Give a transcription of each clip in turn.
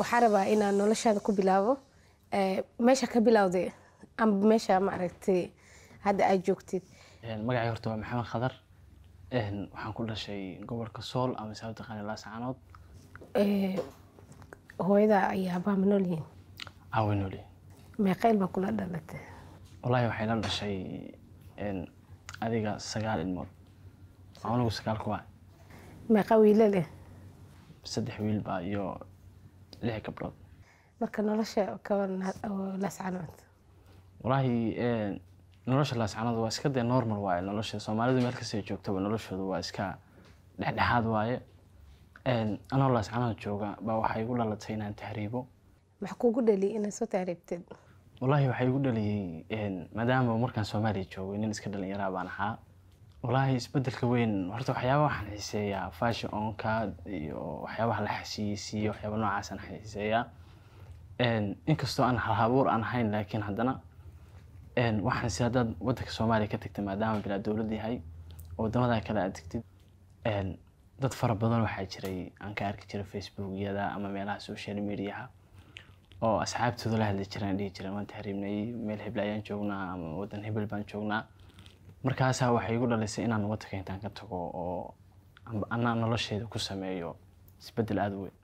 waxaa rabaa inaan noloshaada ku bilaabo Eh, meesha ka bilowday amba meesha maaragtay hadda aad joogtid magacay horta waa maxamed khadar Een, waxaan ku dhashay gobolka sool ama saa u taqaana laascaanood Eh, hooyada ayaa aabbaha ma nool yihiin aawenoli meeqayl baa kula dhalatay wallaahi waxay la dhashay een, adiga sagaal ilmood anigu sagaal kuwa meeqa wiila leh saddex wiilbaa iyo lix gabdhood marka nolosha kaban laascanood wallaahi een, nolosha laascaanood waa iska dee normal waaye nolosha soomaalidu meel kastay joogtaba noloshooda waa iska dhexdhexaad waaye Een, anoo laascaanood jooga baa waxay igu dhalatay inaan tahriibo maxaa kugu dhali inaad soo taariibtid wallaahi waxay igu dhaliyey een, maadaama markaan soomaaliya joogay nin iska dhalinyaraa baan ahaa wallaahi isbedelka weyn horta waxyaabaha waxaan xiiseeyaa fashionka iyo waxyaabaha la xasiisiiyo waxyaaba noocaasaan xiiseeyaa Een, inkastoo aan halabuur aan ahayn laakiin haddana een, waxaan si haddaad wadanka soomaaliya ka tagtay maadaama bilaa dowlad yahay oo wadamada kale aad tagtid een, dad fara badan waxaa jiray aan ka arki jiray facebookyada ama meelaha social mediaha oo asxaabtooda la hadli jireen dhihi jireen waan tahriibnay meel hebel ayaan joognaa ama wadan hebel baan joognaa markaasaa waxay igu dhalisay inaan wadanka intaan ka tago oo amba anaa nolosheeda ku sameeyo isbedel aada u weyn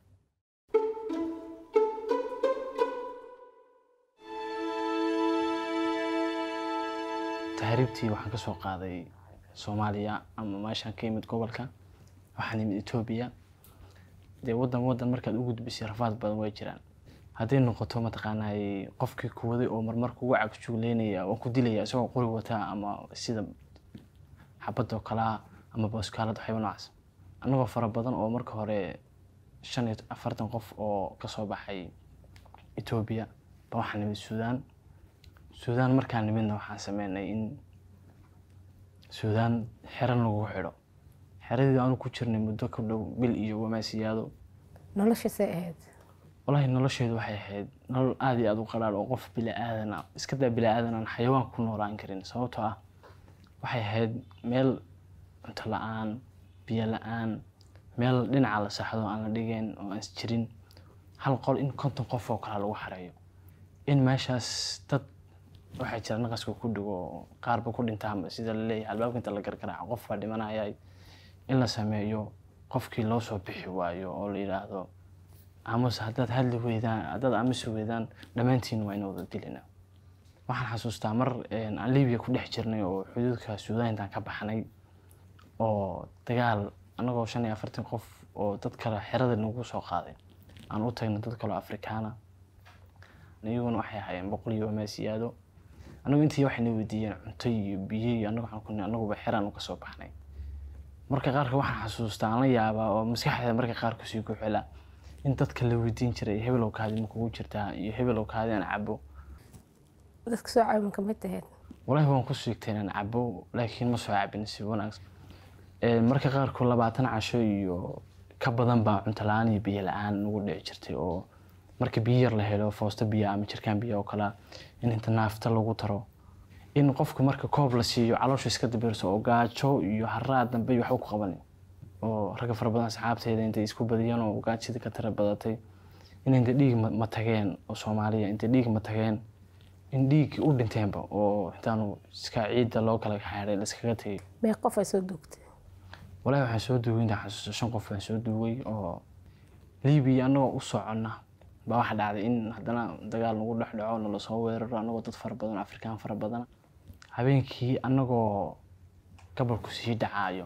tahriibtii waxaan ka soo qaaday soomaaliya ama meeshaan ka yimid gobolka waxaan yimid etoobiya dee wadan wadan markaad u gudbisay rafaad badan way jiraan hadday noqoto mataqaanay qofkii kuwaday oo marmar kugu cagjuuleynaya oo ku dilaya isagoo qori wata ama sida xabadoo kalaa ama booskaalad waxyaba noocaas annagoo fara badan oo marka hore shan iyo afartan qof oo kasoo baxay etoobiya ba waxaan nimid suudaan suudaan markaan nimidna waxaan sameynay in suudaan xero lagu xidho xeradii aanu ku jirnay muddo ka dhow bil iyo wamaasiyaado nolosha see ahayd wallaahi nolosheedu waxay ahayd nolol aada iyo aada u qalaal oo qof bilaadan ah iska daa bilaadan aan xayawaan ku noolaan karin sababtoo ah waxay ahayd meel cunto la-aan biyo la-aan meel dhinaca la saxdo aan la dhigeen oo aan is jirin hal qol in konton qof oo kale lagu xareeyo in meeshaas dad waxaa jira naqaska ku dhigo oo qaarba ku dhintaanba sida la leeyahay albaabka inta la gargaraaco qof baa dhimanaya in la sameeyo qofkii loo soo bixi waayo oo la yidhaahdo amase haddaad hadli weydaan haddaad amasi weydaan dhammaantiin waa ina wada dilina waxaan xasuustaa mar een, aan libiya ku dhex jirnay oo xuduudka suudaan intaan ka baxnay oo dagaal annagoo shan iyo afartan qof oo dad kale xerada nagu soo qaaday aan u tagnay dad kaleo afrikaana iyaguna waxay ahaayeen boqol iyo wamaasiyaado annagu intii waxayna weydiiyeen cunto iyo biyo iyo annagu waxaan ku nihi annaguba xeraan u kasoo baxnay marka qaarka waxaan xasuustaa aan la yaabaa oo maskaxda marka qaar kusii guxila in dadka la weydiin jiray hebelow kaadi ma kugu jirtaa iyo hebelow kaadi aan cabo dadka soo caawin kamid tahayd walahi waan ku siigtay inaan cabo laakiin ma soo cabin si wanaagsan Ee, marka qaarkood labaatan casho iyo ka badan baa cunto la-aan iyo biyo la-aan nagu dhici jirtay oo marka biyo yar la helo foosto biyo ama jirkaan biyo oo kale in inta naafta lagu taro in qofka marka koob la siiyo caloosha iska dabirso oo gaajo iyo haraad dambe iyo waxba ku qaban oo ragga fara badan asxaabteeda intay isku badiyeen oo gaajada ka tira badatay in inta dhiig ma ma tageen oo soomaaliya inta dhiig ma tageen in dhiig u dhinteenba oo intaanu iska ciidda loo kala xaaray la iskaga tegay mee qof ay soo duugtay walahi waxaan soo duugay intaan xasuusto shan qof baan soo duugay oo libiya annagoo u soconna baa waxa dhacday in haddana dagaal nagu dhex dhaco nala soo weeraro annagoo dad fara badan afrikaan fara badan habeenkii annagoo gabalku sii dhacaayo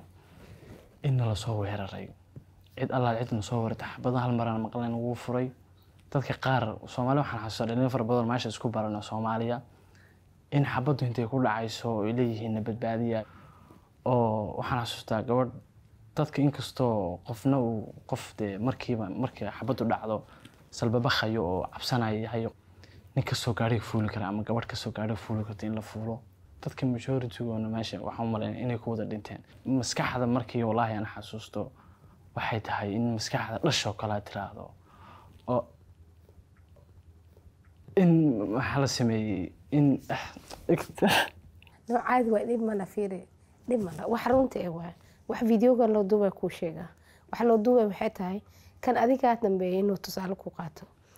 in nala soo weeraray cid allaal cid na soo weerartay xabadan hal maraan maqlayn ugu furay dadka qaar soomaali waxaan xasuustaa dhalin fara badan meesha isku barano soomaaliya in xabaddu intay ku dhacayso ay leeyihiin na badbaadiya oo waxaan xasuustaa gabadh dadka inkastoo qofna uu qof dee markiiba markii xabaddu dhacdo salbabakhayo oo cabsanayo yahay nin kasoo gaadhiga fuuli kara ama gabadh kasoo gaadhiga fuuli karta in la fuulo dadka majoritygoona meesha waxaan u malaynaya inay ku wada dhinteen maskaxda markii wallaahi aan xasuusto waxay tahay in maskaxda dhashoo kale aad tiraahdo oo in waxaa la sameeyey in no caadi waa dhib mana fiiri dhib mana wax runta ee waa wax videogan loo duubay kuu sheegaa wax loo duubay waxay tahay kan adigaa dambeeyay inuu tusaale ku qaato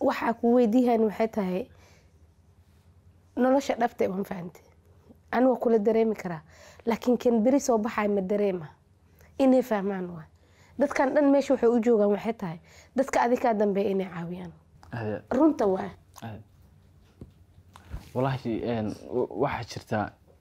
waxaa ku weydiihan waxay tahay nolosha dhabta waan fahante ani waa kula dareemi karaa laakiin kan beri soo baxay ma dareema inay fahmaan waa dadkan dhan meesha waxay u joogaan waxay tahay dadka adikaa dambeeya inay caawiyaan aad runta waa aad wallaahi een, w- waxaa jirta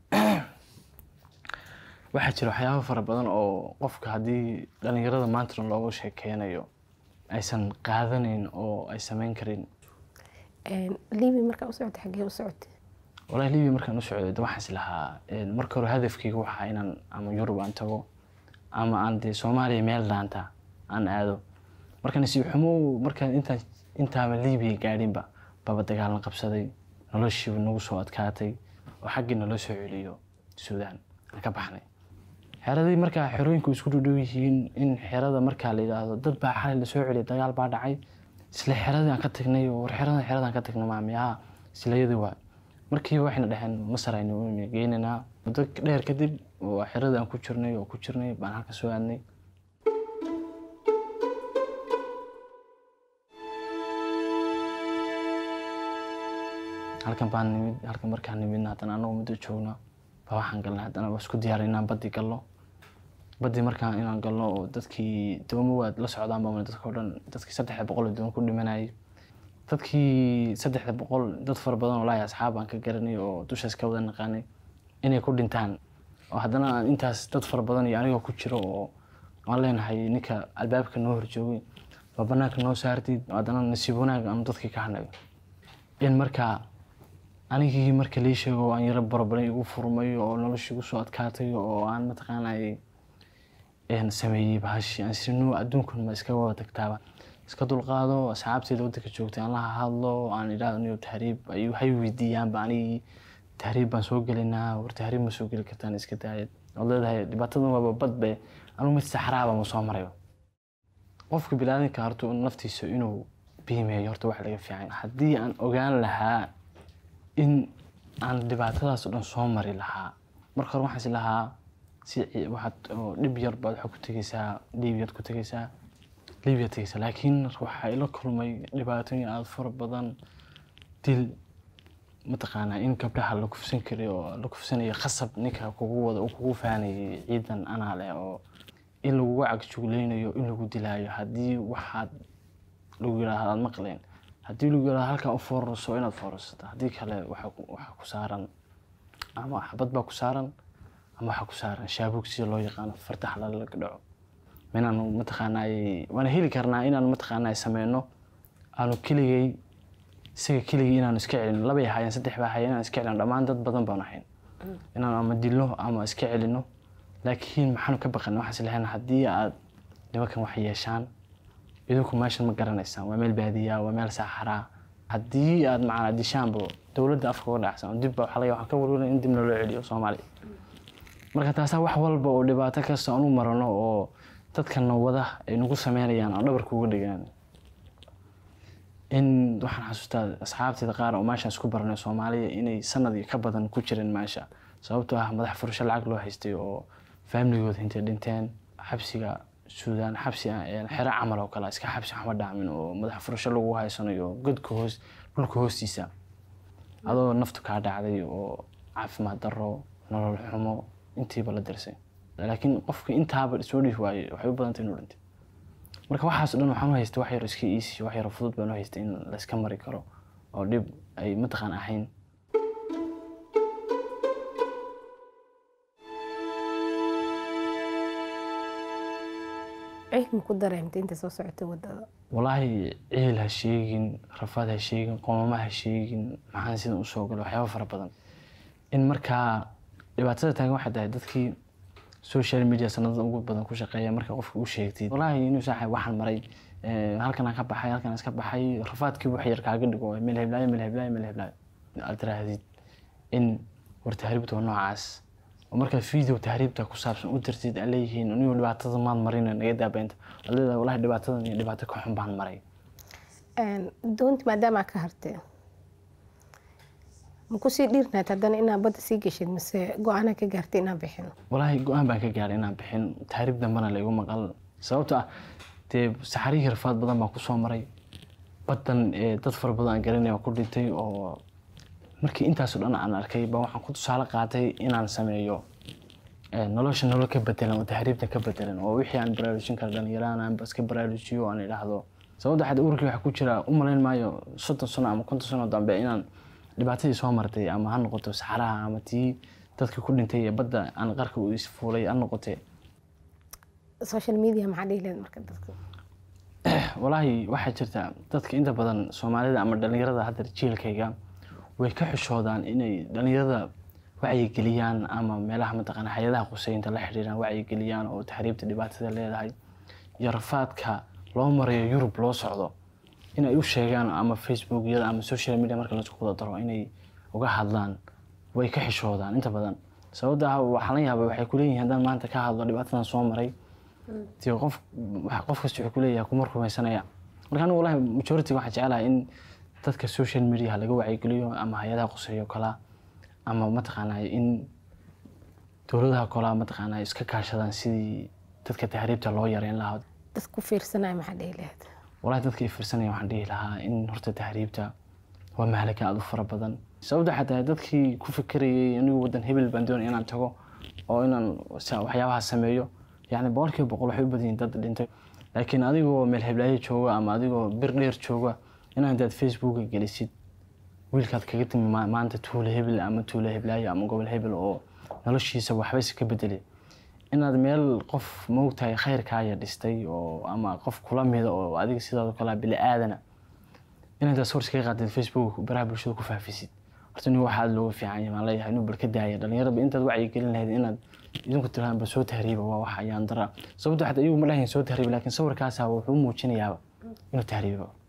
waxaa jira waxyaabo fara badan oo qofka haddii dhalinyarada maanta dhan looga sheekeynayo aysan qaadanayn oo ay samayn karin liibi markaa u socota xaggee u socota walahi libiya markaan u socday de waxaan is lahaa een, marka hore hadafkayga waxaa inaan ama yurub aan tago ama aan dee soomaaliya meel dhaanta aan aado marka nasiib xumo markaan intaan intaaba libiya gaadhinba baba dagaalan qabsaday noloshiiba nagu soo adkaatay oo xaggii naloo soo celiyo suudaan aan ka baxnay xeradii markaa xerooyinku isku dhudhow yihiin in xerada markaa la yidhaahdo dad baa xalay lasoo celiyay dagaal baa dhacay isla xeradii aan ka tagnay oo war xeradan xeradaan ka tagnay maamiyaha islayadii waa markiiba waxayna dhaheen masar aynu geynaynaa muddo dheer kadib waa xeradii aan ku jirnay oo ku jirnay baan halka soo aadnay halkan baan nimid halkan markaan nimidna haddana anagoo muddo joogna baa waxaan galnay haddana waa isku diyaaray inaan baddi galno baddi markaan inaan galno oo dadkii doomo waad la socdaan baa dadka oo dhan dadkii saddexda boqol oo doon ku dhimanayay dadkii saddexda boqol dad fara badan oo laaya asxaab aan ka garanay oo dushaas ka wada naqaanay inay ku dhintaan oo haddana aan intaas dad fara badan iyo anigoo ku jiro oo aan leenahay ninka albaabka noo horjoogay baa banaanka noo saartid haddana nasiib wanaag aan dadkii ka hadnayo in markaa anigii marka lii sheego aan yaro barabaray igu furmay oo noloshii igu soo adkaatay oo aan mataqaanay een sameeyey bahashi aan sinu adduunkan ma iska wada tagtaaba iska dulqaado asxaabteeda waddanka joogtay aan la hadlo aan idhaahdo niyo tahriib ay hay weydiiyaanba anigii tahriib baan soo gelinaa war tahriib ma soo geli kartaan iska daayad ood leedahay dhibaatadan waaba badbe anugu mid saxraaba ma soo marayo qofka bilaadanka horta naftiisa inuu biimeeyo horta wax laga fiican haddii aan ogaan lahaa in aan dhibaatadaas oo dhan soo mari lahaa marka hore waxaan is lahaa si ci- waxaad oo dhib yar baad waxaad ku tegeysaa liibiyaad ku tegeysaa liibiyaad tegeysaa laakiin waxaa ila kulmay dhibaatooyin aada fara badan dil mataqaanaa in gabdhaha la kufsan karay oo la kufsanayo khasab ninka kugu wada uu kugu faanayay ciidan anaa leh oo in lagugu cagjuglaynayo in lagu dilaayo haddii waxaad lagu yidhaahdo aad maqleen haddii lagu yidhahdo halkaa u foorarso inaad foorarsato haddii kale waxaa ku- waxaa ku saaran ama xabad baa ku saaran ama waxaa ku saaran shaabuug sida loo yaqaano fartax lalaga dhaco inaanu mataqaanaa waana heli karnaa inaan mataqaanaa sameyno aanu keligay isaga keligay inaanu iska celino labay ahaayeen saddex baa ahaayeen inaan iska celino dhammaan dad badan baan ahayn inaan ama dilno ama iska celino laakiin maxaanu ka baqan waxaas lahayn haddii aad nimankan wax yeeshaan idinku meeshan ma garanaysaan waa meel baadiya waa meel saaxaraa haddii aad macnaa dishaanba dowladda afka uga dhacsan oo dib baa waxaa laga waxaan ka warwaran in dibna loo celiyo soomaaliya marka taasaa wax walba oo dhibaato kasta aan u marano oo dadkana wada ay nagu sameynayaan aan dhabarka uga dhigaan in waxaan xasuustaa asxaabteeda qaar oo meeshaan isku baranay soomaaliya inay sanad iyo ka badan ku jireen meesha sababtoo ah madax furasho lacag loo haystay oo faamiligooda intay dhinteen xabsiga suudaan xabsi ah, een, xero camal oo kale iska xabsi waxba dhaamin oo madax furasho lagu haysanayo godka hoos dhulka hoostiisa adoo naftu kaa dhacday oo caafimaad darro nolol xumo intiiba la dirsay laakiin qofka intaaba soo dhihi waayey waxay u badantay inuu dhintay marka waxaas oo dhan waxaan u haystay wax yar iska easy wax yar fudud baan u haystay in la iska mari karo oo dhib ay mataqaan ahayn ciid ma ku dareemtay inta soo socotay wadada walaahi ciil ha sheegin rafaad ha sheegin qoomama ha sheegin maxaan sidan usoo galay waxyaaba fara badan in markaa dhibaatada taagan waxay tahay dadkii social media sanadada ugu badan ku shaqeeya marka qofka u sheegtid walaahi inuu saaxay waxaan maray eh, halkan aan ka baxay halkan aan iska baxay rafaadkii wax yar kaaga dhigo meel heblaayo meel heblaayo meel heblaayo aad tiraahdid in war tahriibta waa noocaas oo markaad video tahriibta ku saabsan u dirtid aan leeyihiin anigu dhibaatada maad marina naga daabeynta waad leedahay walahi dhibaatadan iyo dhibaato ka xun baan maray doonti maadaama aad ka harteen ma kusii dhiirnayd haddana inaad badda sii geshid mise go-aanaa ka gaartay inaan bixino walaahi go-aan baan ka gaaray inaan bixin tahriib dambana la igu maqal sababto ah dee saxarihii rafaad badan baan kusoo maray baddan ee dad fara badan aan garanaya ku dhintay oo markii intaasoo dhan aan arkay ba waxaan ku tusaale qaatay inaan sameeyo ee, nolosha nolol ka bedelan oo tahriibta ka bedelan oo wixii aan baraarujin kara dhalinyaraan aan ba iska baraarujiyo aan idhaahdo sababta xad urkii waxaa ku jira u malayn maayo soddon sano ama konton sano dambe inaan dhibaatadii soo martay ama ha noqoto saxaraha ama tii dadkii ku dhintay ee badda aan qarka u isfuulay ha noqotee social media maxaa dhihi lahayd marka dadka walaahi waxaa jirta dadka inta badan soomaalida ama dhalinyarada hadda jiilkayga way ka xishoodaan inay dhalinyarada wacyigeliyaan ama meelaha mataqaana hay-adaha quseynta la xidhiiraan wacyigeliyaan oo tahriibta dhibaatada leedahay iyo rafaadka loo marayo yurub loo socdo inay u sheegaan ama facebookyada ama social media marka laisku wada daro inay uga hadlaan way ka xishoodaan inta badan sababta ah waxaa la yaabay waxay kuleeyihin haddaan maanta ka hadlo dhibaatadan soo maray dee qof wax- qof kasta wuxuu kuleeyahay kuma rumaysanaya marka anigu wallahi majority waxaan jecelahay in dadka social media laga wacyigeliyo ama hay-adaha quseeyo kala ama mataqaanaa in dowladaha kolaa mataqaanaa iska kaashadaan sidii dadka tahriibta loo yareyn lahaa dad ku fiirsanaya maxaa dhihi lahayd walahi dadka i fiirsanaya waxaan dhihi lahaa in horta tahriibta waa mahalaka aad u fara badan sababta xataa dadkii ku fikirayay anigu wadan hebel baan doonaya inaan tago oo inaan sa- waxyaabaha sameeyo yacni boqolkiiba boqol waxay u badan yihiin dad dhintay laakiin adigoo meel heblaayo jooga ama adigoo bir dheer jooga inaa intaad facebooka gelisid wiilkaad kaga timi ma- maanta tuulo hebel ama tuulo heblaayo ama gobol hebel oo noloshiisa waxbayse ka bedelay inaad meel qof moogtahay khayrkaaya dhistay oo ama qof kula mida oo adiga sidaadoo kale bili aadana inaad taas hors kaga qaadid facebook baraha bulshada ku faafisid horta nin waxaa aada looga fiican yahay maan leeyahay inuu bal ka daaya dhalinyarada intaad wacyi gelin lahayd inaad idinku tirahaan bal soo tahriiba waa wax ayaan dara sababto xataa iyagu ma dhahayn soo tahriiba laakiin sawirkaasa wuxuu muujinayaaba inuu tahriibo